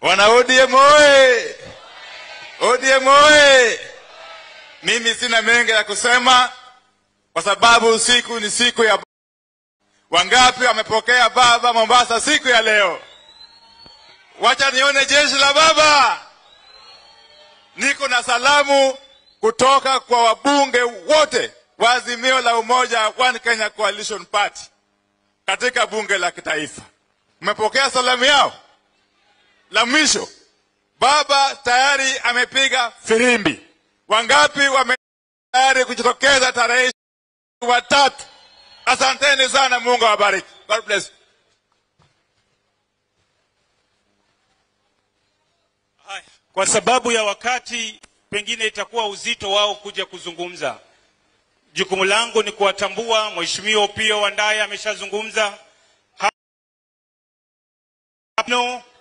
Wana ODM oye! ODM oye! Mimi sina mengi ya kusema kwa sababu usiku ni siku ya wangapi wamepokea baba Mombasa siku ya leo? Wacha nione jeshi la baba. Niko na salamu kutoka kwa wabunge wote wa Azimio la Umoja One Kenya Coalition Party katika bunge la kitaifa. Mmepokea salamu yao? La mwisho, baba tayari amepiga firimbi. Wangapi wame tayari kujitokeza tarehe watatu? Asanteni sana, Mungu awabariki. God bless. Haya, kwa sababu ya wakati, pengine itakuwa uzito wao kuja kuzungumza. Jukumu langu ni kuwatambua. Mheshimiwa Opiyo Wandayi ameshazungumza. Ha- no,